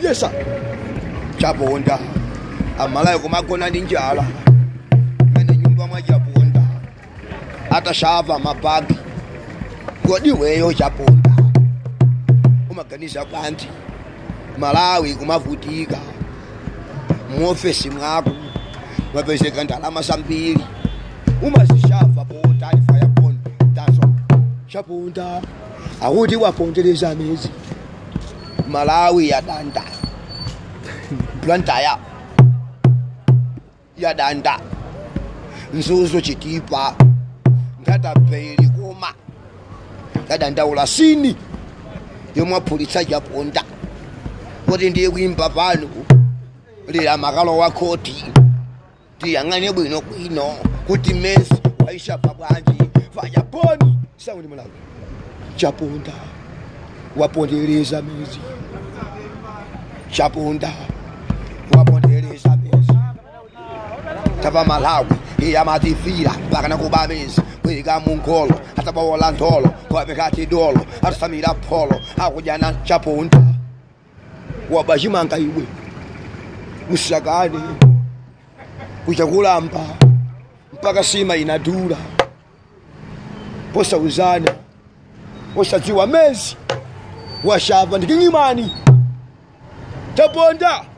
yesa chaponda amalayo kumagona ndi njala mene nyumba mwa chaponda atashava mabagi kodi weyo chaponda umaganiza bwanji malawi kumavutika muofesi mwako mwapezeka ndalama zambiri umazishava ponda alifaya ponda tazo chaponda akuti wapondereza mezi malawi yadanda plantaya yadanda nzuzo chitipa ngatapeli kuma yadandaula sini yomwaphulitsa chaponda kuti ndiye kuimba pano lila makalo wa khoti tiyang'ane bwino bwino kuti mesi waishapa bwanji vayaponi sauni malawi chaponda wapondereza mezi chaponda wapondereza mezi tapa malawi iyamatifira mpaka nakuba mezi kwilika munkholo atabawola ntholo kwapekati dolo atusamira pholo akujana chaponda wabachimanga iwe usakane kuchakulamba mpaka sima inadula posauzana posadziwa mezi washapa ndiking'imani chaponda